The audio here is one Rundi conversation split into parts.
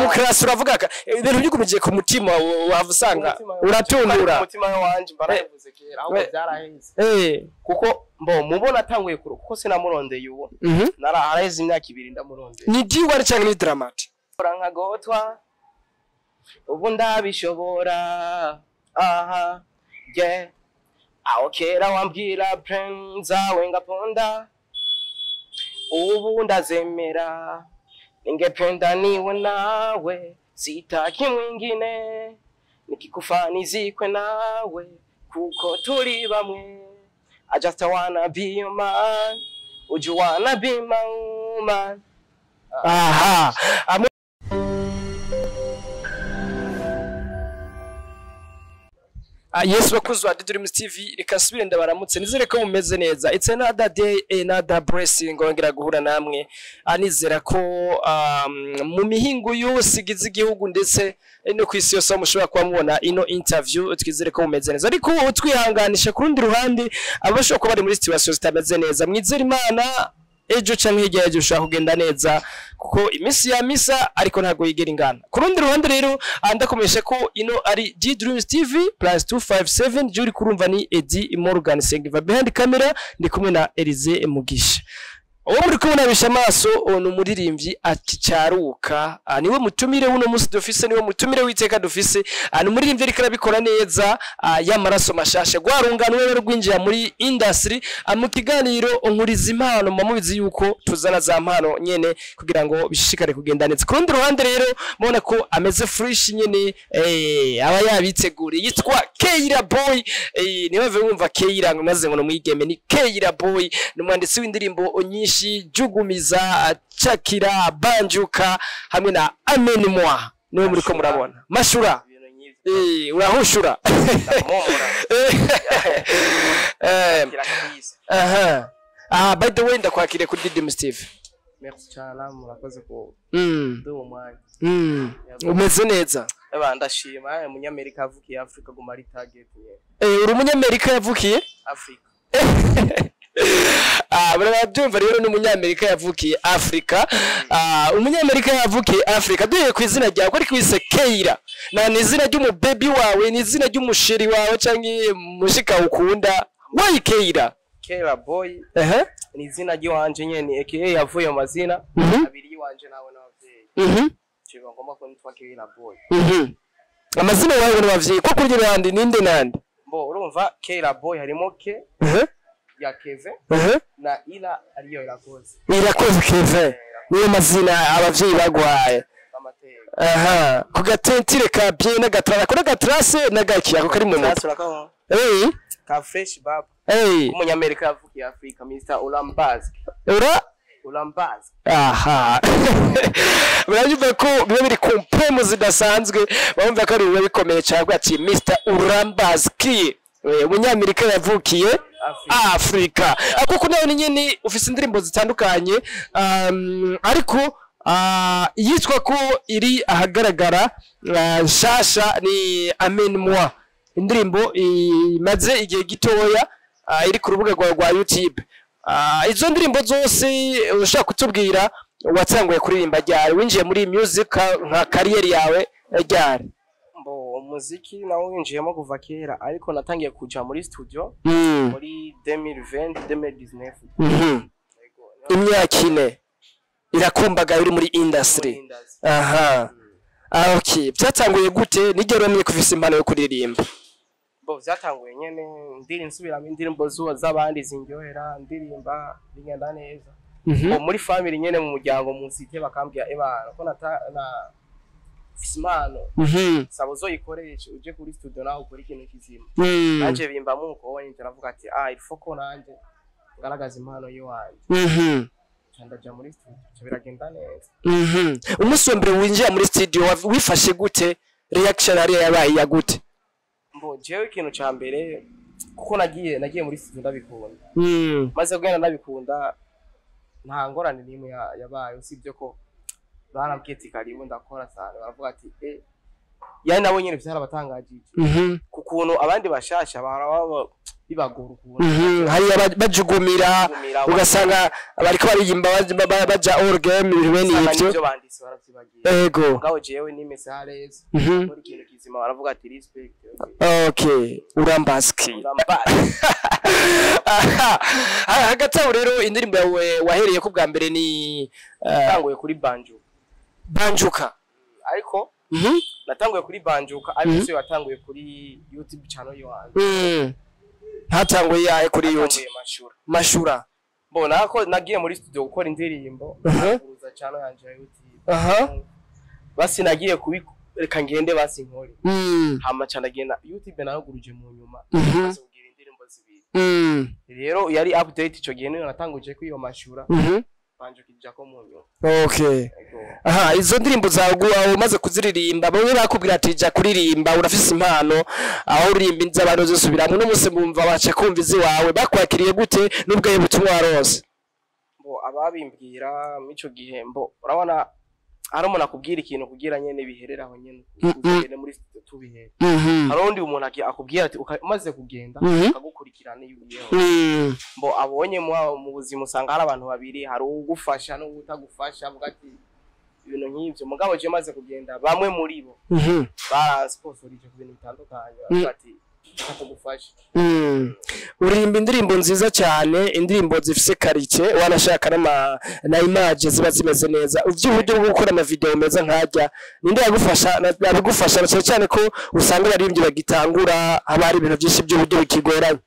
demokarasi uravuga ka ibintu bigumiye ku mutima wa- wava usanga Umutima- uratundura umutima wanje mbarabivuze kera ahubwo Eh. byaraheze eh kuko mbo mubona atanguye kuro kuko sinamurondeye uwo mhm nara haraheze imyaka ibiri ndamurondeye ni diwari cyangwa ni dramati Ora nkagotwa ubu ndabishobora aha je aho kera wambwira plan zawe ngaponda ubu ndazemera ningependa niwe nawe sitaki mwingine nikikufanizikwe nawe kuko turi bamwe I just wanna be your man Would you wanna be my woman aha Amwe- Ah, yes bakunzi wa Dreams TV reka nsubire ndabaramutse nizere ko mumeze neza it's another day another blessing ngongera guhura namwe anizera ko um, mu mihingo yose igize igihugu ndetse no ku isi yose aho mushobora kuba mubona ino interview twizere ko mumeze neza ariko utwihanganisha ku rundi ruhande abashobora kuba bari muri situation zitameze neza mwizere imana ejo canke hirya yaje ushobora kugenda neza kuko iminsi ya misa ariko ntabwo yigera ingana ku rundi ruhande rero ah, ndakomeje ko ino ari G Dreams TV plus 257 je uri kurumva ni Eddie Morgan Sengiva behind camera ndi kumwe na Elize Mugisha uwo muri kubonabisha amaso uwo ni umuririmbyi akicaruka ah, niwe mutumire w'uno munsi dufise niwe mutumire w'iteka dufise ah, ni umuririmbyi ariko arabikora neza ah, y'amaraso mashasha rwarungano rero rwinjira muri industry ah, mu kiganiro nkuriza impano muba mubizi yuko tuzana za mpano nyene kugira ngo bishishikare kugenda neza ku rundi ruhande rero mubona ko ameze fresh nyene eh, aba yabiteguriye yitwa Keira Boy eh, ntibave wumva Keira ngo maze ngo numwigeme ni Keira Boy ni umwanditsi w'indirimbo nyinshi jugumiza cakira banjuka hamwe na amen moi niwe muriko murabona mashura ibintu nk'ivyo eh, urahushura ndamumura Eh, kira kabisa aha ah by the way ndakwakiriye kuri Didim Steve merci cyane murakoze ku mm. duha umwanya mm. umeze neza eba ndashima eh, umunyamerika avukiye afurika guma ari target nyene eh, uri umunyamerika yavukiye afurika Ah, murabyumva rero ni umunyamerika yavukiye Afrika. Ah, umunyamerika yavukiye Afrika. Duye ku izina ryawe ko ariko wise Keira. Na ni izina ry'umubebi wawe, ni izina ry'umusheri wawe canke mushika ukunda. Why Keira? kera boy Eh. ni izina ry'iwanje nyene aka yavuye mu mazina Mhm. abiri y'iwanje nawe n'abavyeyi Mhm. ciba ngomba ko nitwa kera boy Mhm. Amazina yawe n'abavyeyi ko kuri randi ninde nande? mbo urumva kera boy harimo ke Eh. ya keve Eh. na ila ariyo irakoze Irakoze Kevin. Niyo mazina abavyeyi bagwaye. amateka Aha. Ku gatentire ka bien n'agatrara. Ko n'agatrase n'agakiyako kari mu mutwe. Nasura ka Eh. ka fresh baba Eh. umunyamerika yavukiye afurika mr ulambazki Ura ulambazki aha murabyumva ko biba biri ku mpemu zidasanzwe bumva ko ari biba bikomeye cyane ati Mr Urambaski Eh, umunyamerika yavukiye Afrika. Afrika Ah, kuko nawe ni nyine ufite indirimbo zitandukanye um, ariko ah, iyitwa ko iri ahagaragara ah, nshasha ni Amen moi indirimbo imaze igihe gitoya ah, iri ku rubuga rwawe rwa YouTube Ah, izo ndirimbo zose ushaka kutubwira watanguye kuririmba ryari winjiye muri music ka- nka kariyeri yawe ryari mbo umuziki nawo winjiyemo kuva kera ariko natangiye kuja muri studio Mm. muri 2020 2019 Mhm. Yego, niho imyaka ine irakumbaga uri muri industry muri industry. aha ah, okay byatanguye gute nigero wamenye ko ufise impano yo kuririmba bo vyatanguye nyene ndiri nsubiramo indirimbo zuwo z'abandi zinryohera ndirimba bigenda neza Mhm. Bo muri family nyene mu muryango musite bakambwira ebana ko nata na fise impano Mhm. saba uzoyikoreshe uje kuri studio nawe ukora ikintu kizima Mm. nanje bimba muko wanje ndavuga ati ah il ko nanje ngaragaza impano yiwanje Mhm. Ca ndaja muri studio ca biragenda neza Mhm. umunsi wa mbere winjira muri studio wa- wifashe gute reaction hariya yabaye ya gute mbo jewe ikintu ca mbere kuko nagiye nagiye muri studio ndabikunda Mm. maze kugenda ndabikunda nta ngorane n'imwe ya- yabaye usibye ko barambwiye ati karibu ndakora cyane baravuga ati e yani nabo nyene vyarabatangajije Mhm. ku kuntu abandi bashasha baraba bibagora ukuntu Mhm. hariya ba- bajugumira Bajugumira, ugasanga bariko bariyimba baja- ba- baja all game ibintu bene usanga ivyo n'ivyo banditse baravyibagira ego mugabo jewe nimese hareza Mhm. muri ikintu kizima baravuga ati respect okay urambaski urambaye Aha. hagati aho rero indirimbo yawe wahereye ko bwa mbere ni eh, natanguye kuri banjo banjuka ariko Mhm. natanguye kuri banjuka ariko siyo yatanguye kuri youtube channel yiwanje Mm. hatanguye yahe kuri yuti natanguye mashura mashura mbona ko nagiye muri studio gukora indirimbo Mhm. nakuruza channel yanje ya youtube aha basi nagiye kubireka ngende basi nkore Mm. hama ca ndagenda youtube naraguruje mu nyuma Mhm. maze kugira indirimbo zibiri Mm. rero yari update ico gihe niyo natanguje ko iyo mashura Mhm. banje kijako mu nyuma okay Ego. aha izo ndirimbo zawe uba umaze kuziririmba bamwe bakubwira ati jya kuririmba urafise impano aho uririmba iz'abantu zisubiramo n'umunsi bumva baca kumva iz'iwawe bakwakiriye gute n'ubwayo butumwa warose bo ababimbwira mico gihe mbo urabona hari umuntu akubwira ikintu kugira nyene biherera aho nyene Mm, mm. uzagende muri studio tubihere Mhm. hari undi umuntu aki- akubwira ati uka- umaze kugenda Mhm. akagukurikirana iyo ugiyeho Mm. mbo abonye mu mu buzima usanga hari abantu babiri hari uwugufasha n'uwutagufasha avuga ati ibintu nk'ivyo mugabo je maze kugenda bamwe muri bo Mhm. baransponsorije ku bintu bitandukanye baravuga ati reka tugufashe Mm. uririmba indirimbo nziza cyane indirimbo zifise karike wanashaka n'ama na image ziba zimeze neza uvy'uburyo bwo gukora amavideo meza nkajya ninde yagufasha na- yabigufasha na cyane cyane ko usanga abaririmbyi bagitangura haba hari ibintu byinshi by'uburyo bikigoranye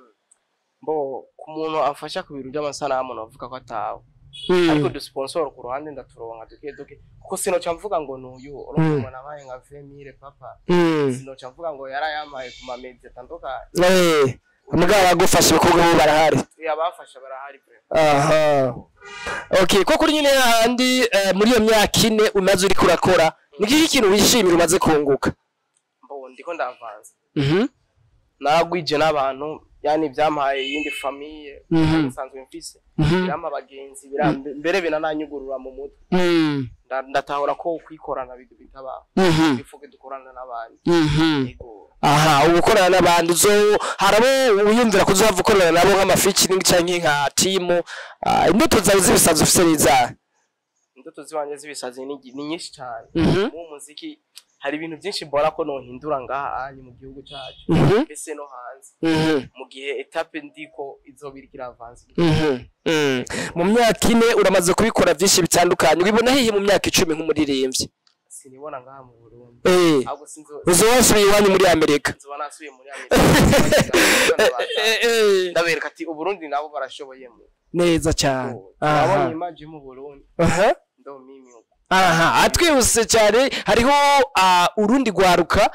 mbo ku muntu afasha ku bintu by'amasanamu navuga ko atawe Mm. ariko dusponsor ku ruhande ndaturonka duke duke kuko sinoca mvuga ngo nuyu Mm. urumva umuntu abaye nka Vemire papa Mm. sinoca mvuga ngo yarayamaye ku mamedi atandukanye Eh, mugabo bagufasha ibikorwa bo barahari abafasha barahari pe aha okay ko kuri nyine hahandi eh, muri iyo myaka ine umaze uriko urakora ni iki kintu wishimira umaze kunguka mbo ndiko ndavanze Mhm. naragwije n'abantu yani byampaye iyindi famiye Mhm. nsanzwe mfise Mhm. birampa abagenzi biram- mbere binananyugurura mu mutwe Mm. Nda- ndatahura ko kwikorana bidu bitaba Mhm. bifuke dukorana n'abandi Mhm. yego aha ubu ukorana n'abandi uzo harabo wiyumvira ko uzava ukorana nabo nk'amafeaturing canke nka timu Ah, imbuto zawe z'ibisazi ufise n'izahe indoto zibanje z'ibisazi ni ni nyinshi cyane Mhm. mu muziki hari ibintu byinshi mbona ko nohindura ngaha anyi mu gihugu cyacu Mhm. mbese no hanze Mhm. mu gihe etape ndiko izobira ikiravanze Mhm. Mm. mu myaka ine uramaze kubikora byinshi bitandukanye wibona hehe mu myaka icumi nk'umuririmbyi sinibona ngaha mu Burundi Eh, ahubwo sinzo uzo wasubiye iwanyu muri amerika nzoba nasubiye muri Amerika Eh, eh, ndabereka ati uburundi nabo barashoboyemo neza cyane turabonye aha imaji mu Burundi aha ndo mimi uko aha atwihuse cyane hariho ah, urundi rwaruka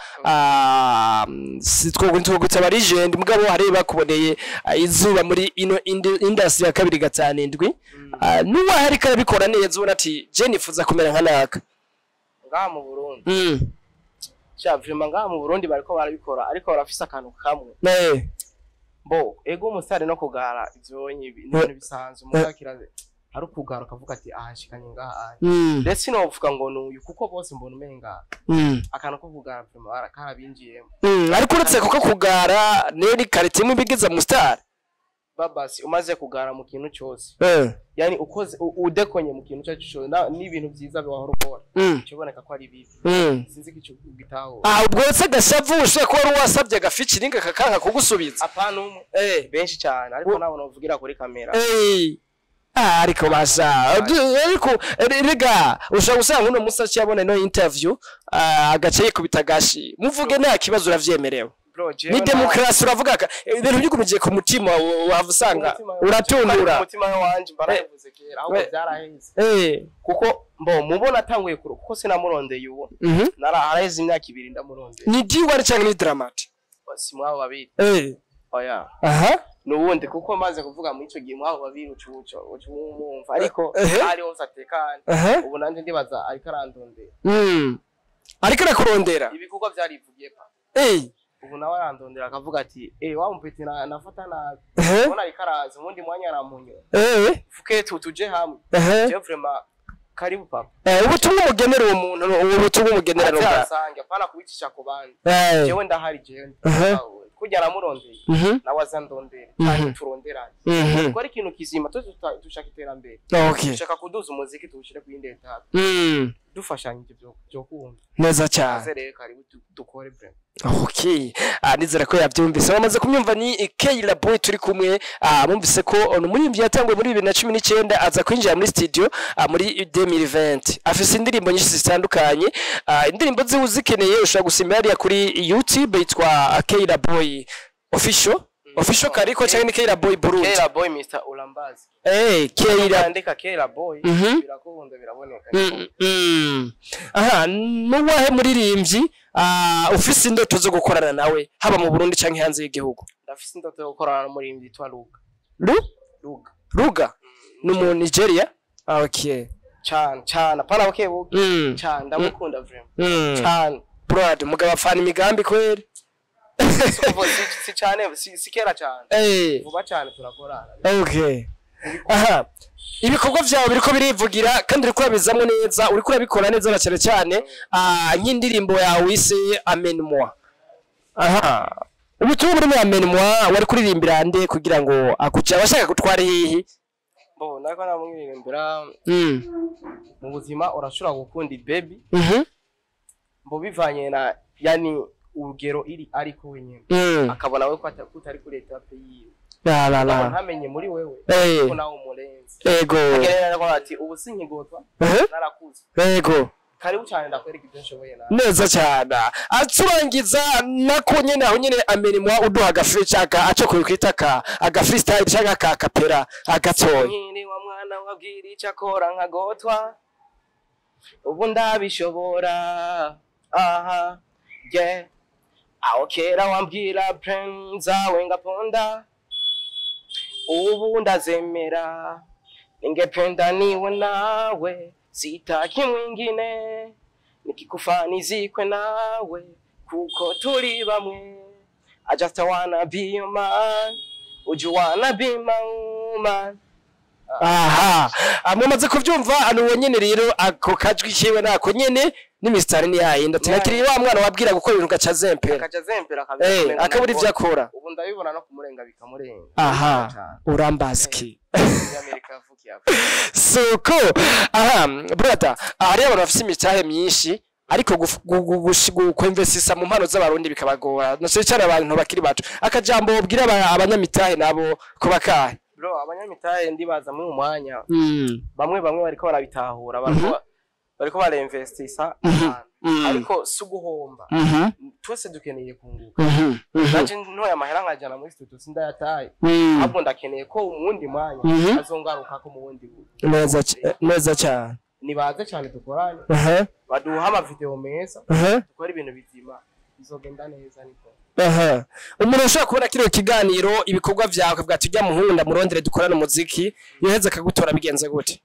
ah, sitwogutse aba legend mugabo hari bakuboneye ah, izuba muri ino indi- industry ya kabiri gatanu indwi Ah, n'uwahe ariko arabikora neza ubona ati je nifuza kumera nka naka ngaha mu Burundi Mm. sha vraiment ngaha mu Burundi bariko barabikora ariko barafise akantu kamwe Eh, bo ego umusare no kugara ivyo ni ibintu bisanzwe umugakira hari ukugara ukavuga ati ahashikanye ngaha aha mm, ndetse novuga ngo nuyu kuko bose mbona umenga mm, akantu ko kugara vraiment bara- karabinjiyemo mm. ariko uretse kuko kugara niyo ni karite imwe ibigize mu star babasi umaze kugara mu kintu cyose Eh, yani ukoze u- udekonye mu kintu cyacu cyose na- n'ibintu byiza biwahora ukora mm, kiboneka ko ari bibi mm. sinzi ko icyo gitaho ah ubwo se agashavu ushobora kuba wari wasabye agafikiringa kakanka kugusubiza apana umwe Eh. benshi cyane ariko nabo novugira kuri kamera Hey. Ah, ariko basha Du- ariko re- rega ushobora gusanga uno musaci yabona ino interview ah, agace yikubita gashi muvuge nta kibazo uravyemerewe bro jewe ni nta- demokarasi uravuga ka ibintu byugumiye ku mutima wa- wava usanga umutima we- uratundura umutima we wanje mba nabivuze kera ahubwo Eh. byaraheze Eh, kuko mbo mubona atanguye kuro kuko sinamurondeye uwo mhm. nara haraheze imyaka ibiri ndamurondeye ni diwari cyangwa ni dramati si mwabo babiri Eh, oya aha nubundi kuko maze kuvuga muri icyo gihe mwabo babiri ucubuco ucumumva ariko Ehe. ari hose atekanye aha ubu nanjye ndibaza ariko arandondera Mm. ariko arakurondera ibikorwa byarivugiye pa Eh, ubu nawe arandondera akavuga ati eh wa mupeti na nafata nabi ehe, ubona ariko araza ubundi mwanya aramunyo eh, fuke tu tuje hamwe ehe, je vraiment karibu papa Eh, ubutumwa umugenera uwo muntu ubu butumwa umugenera ate n'ubwa asange apana kubicisha ku bandi Eh, jewe ndahari jewe Mhm. kurya namurondeye mhm, nawe aza ndondere Mhm. kandi turonderane mhm. ko ari ikintu kizima twese tuta- dushaka iterambere Okay. dushaka kuduza umuziki tuwushyire ku yindi etape Mm, dufashanyije byo byo kumva neza cyane maze rero karibu du- dukore bre Okay. Ah, nizera ko yabyumvise bamaze kumyumva ni Kayla Boy turi kumwe ah, bumvise ko ono muri yatanguye muri 2019 aza kwinjira muri studio ah, muri 2020 afise indirimbo nyinshi zitandukanye ah, indirimbo ziwe uzikeneye ushobora gusimba hariya kuri YouTube yitwa Kayla Boy official official kariko cyangwa ni Kayla Boy Burundi Kera boy Mr Ulambazi eh Kayla yandika Kera boy Mhm. birakunda biraboneka Mm, mm. aha nuwahe muririmbyi ah, ufise indoto zo gukorana nawe haba mu Burundi canke hanze y'igihugu ndafise indoto yo gukorana n'umurimvyi yitwa Luga Lu? Luga Ruga ni mu Nigeria Ah, okay cyane cyane apana bukebuke mm. cyane ndamukunda vraiment Mm. cyane Brad mugabo afana imigambi kweli Si kuva- si- si cyane si si kera cyane eh vuba cyane turakorana okay aha ibikorwa vyawe biriko birivugira kandi uriko urabizamwo neza uriko urabikora neza na cyane cyane ah, nk'indirimbo yawe wise amen moi aha ubutumwa buri muri amen moi wari kuririmbira nde kugira ngo akuja abashaka gutwara hehe bo nako namwiririmbira mm. mu buzima urashobora gukunda baby mhm mbo bivanye na yani urugero iri ariko wenyine mm. akabona we ko ata- ko utari kuri etape yiwe la la Akaba la ntamenye muri wewe eh ko nawe umurenze ego agerera aravuga ati ubu sinkigotwa Mhm. narakuze ego karibu cyane ndakwereka ibyo nshoboye nawe neza cyane aturangiza nako nyene aho nyene amenimwa uduha agafiri caka aco kwita ka agafreestyle caka ka kapera agatoya nkiri wa mwana wabwira icyo akora nkagotwa ubu ndabishobora aha ye aho kera wambwira plan zawe ngaponda ubu ndazemera ningependa niwe nawe sitaki mwingine nikikufani nawe kuko turi bamwe I just wanna be your man Would you wanna be my woman aha mumaze kuvyumva ano uwo nyene rero ako kajwi kiwe nako nyene n'imisitari ni yayindi ati nakiri wa mwana wabwira gukora ibintu gaca zempera akaja zempera eh akabura ivyo akora ubu ndabibona no kumurenga bikamurenga aha Cyane. urambaziki Muri Amerika yavukiye ako. suko aha brother hariyo abantu bafite imitahe myinshi ariko guf- gu- gu- gushi- gu- kwinvestisa mu mpano z'abarundi bikabagora na cyane cyane abantu bakiri bato akajambo bwira aba- abanyamitahe nabo ko bakahe bro abanyamitahe ndibaza muri uyu mwanya Mm, bamwe bamwe bariko barabitahura Mhm. bariko bariko barinvestisa Mhm. ahantu. mm, ariko si uguhomba mhm, twese dukeneye kunguka mhm, mhm, nanje ntoye amahera nkajana muri studio sindayataye mm. ahubwo ndakeneye ko mu wundi mwanya Mhm. azongarukako mu wundi buryo neza c- neza cyane nibaze cyane dukorane aha baduha amavideo meza aha dukora ibintu bizima bizogenda neza niko aha umuntu ashobora kubona kino kiganiro ibikorwa vyawe bwa tujya muhunda murondere dukorane umuziki yoheze akagutora bigenze gute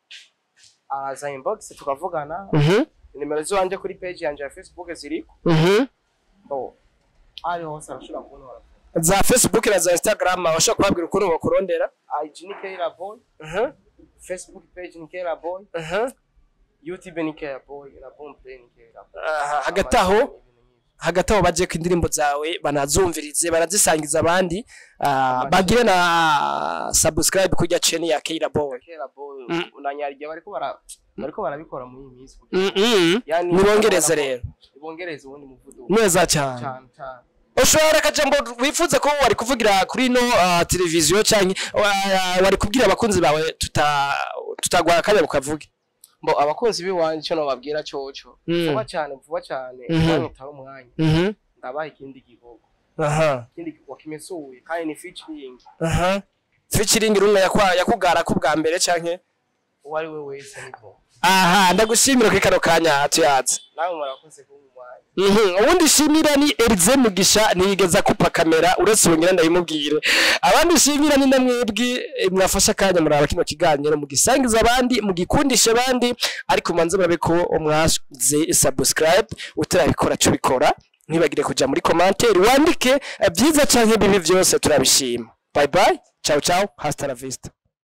araza inbox tukavugana mhm nimero ziwanje kuri page yanje ya facebook ziriko mhm bo ari hose arashobora kubonora za facebook na za instagram abashobora kubabwira ukuntu bakurondera IG ni Kera Boy aha Facebook page ni Kera Boy aha YouTube ni Kera Boy na Boomplay ni Kera Boy Aha, hagati aho hagati aho baje ku indirimbo zawe banazumvirize banazisangiza abandi ah, bagire na subscribe kujya channel ya Kira Boy Kera Boy Mm. unanyarije bariko bara bariko barabikora muri iyi minsi Mm, mm. Yani nibongereze rero ibongereze ubundi muvuduko neza cyane cyane cyane ushobora akajambo wifuza ko wari kuvugira kuri no ah, televiziyo cyangwa wa- wari kubwira abakunzi bawe tuta tutagwara akanya bukavuge mbo abakunzi biwanje cyo nobabwira coco Mm. vuba cyane vuba cyane Mhm. banyitaho umwanya mhm ndabaha ikindi gikorwa aha ikindi gikorwa kimesuye kandi ni featuring aha featuring rumwe yakwa yakugara ku bwa mbere canke uwo ari we wese niko aha ndagushimira kuri kano kanya tuyazi nawe murakoze kuba umwanya Mhm, ubundi shimira ni Elize Mugisha niyigeza kupa kamera uretse ubungira ndabimubwire abandi shimira ni namwebwe eh, mwafasha akanya muraba kino kiganiro mugisangiza abandi mugikundisha abandi ariko manze murabe ko mwaze subscribe utarabikora cyo bikora ntibagire kuja muri commentaire wandike eh, byiza canke bibi byose turabishima bye bye ciao ciao hasta la vista